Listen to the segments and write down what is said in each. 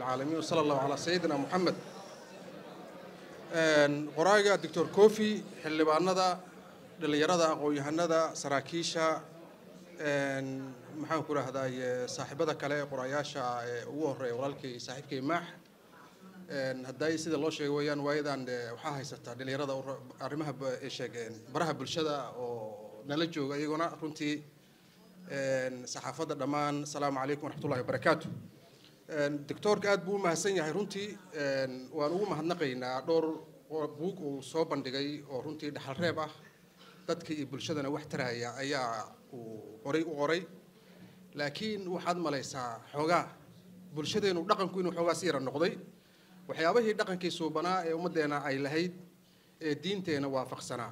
العالمين وصلى الله على سيدنا محمد qoraaga doctor cofi xildhibaanada dhallinyarada aqoon-yahanada saraakiisha maxaan ku rahday saaxiibada kale ee qorayaasha ee ugu horeeya walaalkay saaxiibkay maax hadday sida loo sheegay weeyaan waayadan waxaa haysataa dhallinyarada arrimaha sheegeen baraha bulshada oo nala jooga iyaguna runtii saxaafadda dhammaan asalaamu calaykum waraxmatullahi wabarakaatu doctoorka aad buu u mahadsan yahay runtii waan ugu mahadnaqaynaa dhowr buug uu soo bandhigay oo runtii dhaxal reeb ah dadka iyo bulshadana wax taraya ayaa uu qoray u qoray laakiin waxaad malaysaa xoogaa bulshadeenu dhaqanku inuu xoogaa si yara noqday waxyaabihii dhaqankii suubanaa ee ummaddeena ay lahayd ee diinteena waafaqsanaa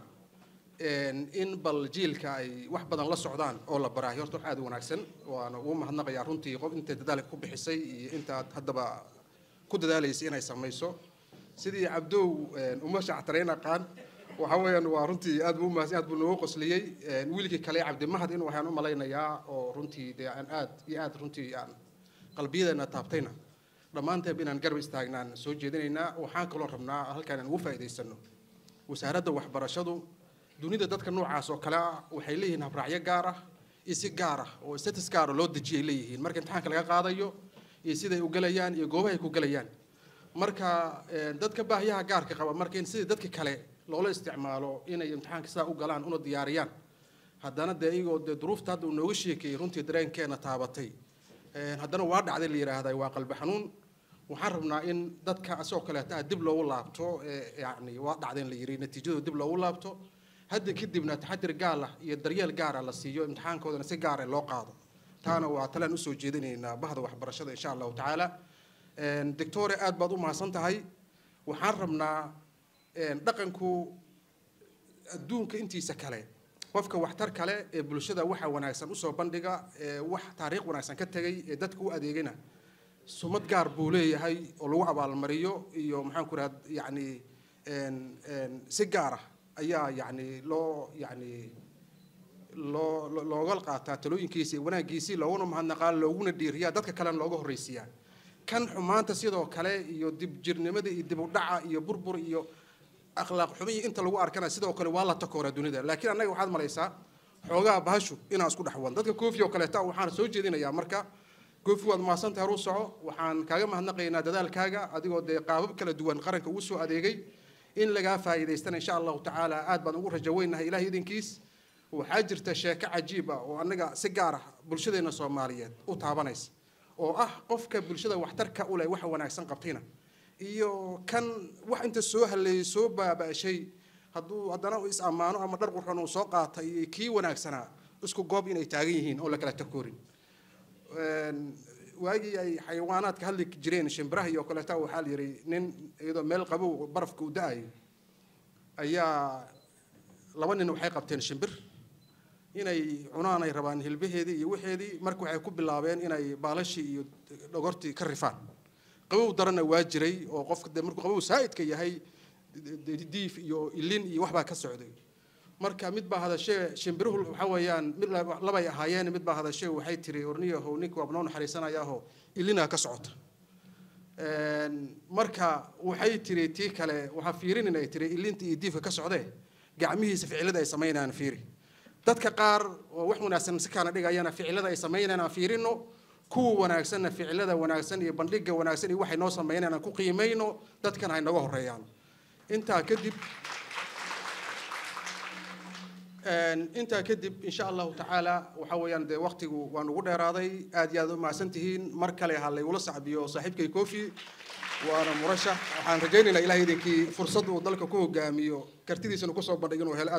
in bal jiilka ay wax badan la socdaan oo la baraayo horta wax aad u wanaagsan waana ugu mahadnaqayaa runtii qof intay dadaalka ku bixisay iyo intaad haddaba ku dadaalaysay inay samayso sidii cabdow uma shactarayn aqaan waxa weeyaan waa runtii aad buu umahadsan aad buu noogu qosliyey wiilkii kale cabdimahad in waxaan u malaynayaa oo runtii dee aan aad iyo aad runtii aan qalbiyadeena taabtayna dhammaanteeb inaan garab istaagnaan soo jeedinaynaa waxaan kaloo rabnaa halkaan aan ugu faa'iidaysano wasaaradda waxbarashadu dunida dadka noocaas oo kale ah waxay leeyihiin habraacyo gaar ah iyo si gaar ah oo status gaara loo dejiyay leeyihiin marka imtixaanka laga qaadayo iyo siday u gelayaan iyo goobahay ku gelayaan marka dadka baahiyaha gaarka qaba marka in sidii dadka kale loola isticmaalo inay imtixaanka sidaa u galaan una diyaariyaan haddana dee iyagoo dee duruufta hadda uu nooga sheekeeyey runtii dareenkeena taabatay haddana waa dhacday la yidhaahday waa qalbi xanuun waxaan rabnaa in dadka asagoo kaleeta ah dib loogu laabto yani waa dhacdeen la yidhi natiijadooda dib loogu laabto hadda kadibna taxadir gaal ah iyo daryeel gaara la siiyo imtixaankoodana si gaara loo qaado taana waa talaan usoo jeedinaynaa bahda waxbarashada insha allahu tacaala doctore aad baad u mahadsan tahay waxaan rabnaa dhaqanku adduunka intiisa kale qofka waxtar kale ee bulshada waxa wanaagsan usoo bandhiga ee wax taariikh wanaagsan ka tegay ee dadka u adeegana sumad gaar buu leeyahay oo lagu abaalmariyo iyo maxaan ku raha yani si gaar ah ayaa yani loo yani loo looga qaataa talooyinkiisa iyo wanaaggiisii looguna mahadnaqaa looguna dhiiriyaa dadka kalena looga horreysiiyaa kan xumaanta sidoo kale iyo dib jirnimada iyo dib u dhaca iyo burbur iyo akhlaaq xumi iyo inta lagu arkana sidoo kale waa la takooraa dunida laakiin annaga waxaad malaysaa xoogaa bahashu inaan isku dhexwan dadka koofi oo kaleeta waxaan soo jeedinayaa marka koofi waad mahadsantahay haruu soco waxaan kaaga mahadnaqaynaa dadaalkaaga adigoo dee qaabab kala duwan qaranka ugu soo adeegay in lagaa faa'iidaystana insha allahu tacaala aad baan ugu rajo weynahay ilaah idinkiis waxaa jirta sheeko cajiib ah oo annaga si gaar ah bulshadeena soomaaliyeed u taabanaysa oo ah qofka bulshada waxtarka u leh waxa wanaagsan qabtayna iyo kan wax inta soo haleeyey soo baaba'shay hadduu haddana is ammaano ama dhar qurxoon uu soo qaatay iyo kii wanaagsanaa isku goob inay taagan yihiin oo la kala takoorin waagii ay xayawaanaadka hadli jireen shimbiraha iyo kaleeta waxaa la yidhi nin iyadoo meel qabow barafka uu da-ayo ayaa laba nin waxay qabteen shimbir inay cunaan ay rabaan hilbaheedii iyo wixeedii marka waxay ku bilaabeen inay baalashii iyo dhogortii ka rifaan qabow darana waa jiray oo qofka de markuu qabow saa'idka yahay diif iyo ilin iyo waxbaa ka socday marka mid baa hadashee shimbiruhu waxa weeyaan mid labay ahaayeen mid baa hadashee waxay tiri orniyahow ninka waa noo naxariisanayaaho ilinaa ka socota marka waxay tiri tii kale waxaa fiirinin ay tiri ilinta iyo diifka ka socdee gacmihiisa ficilada ay samaynayaan fiiri dadka qaar oo wax wanaagsan si kaana dhigayana ficilada ay samaynayaan aan fiirino kuwa wanaagsanna ficilada wanaagsan iyo bandhiga wanaagsan iyo waxay noo samaynayaan aan ku qiimayno dadkana hay naga horeeyaan intaa kadib intaa kadib insha allahu tacaala waxa weeyaan dee waktigu waan ugu dheeraaday aad iyo aad u mahadsan tihiin mar kale ha laygula sacbiyo saaxiibkay kofi waana murashax waxaan rajaynaynaa ilahay idinkii fursad uu dalka ku hogaamiyo kartidiisana kusoo bandhig inuu helo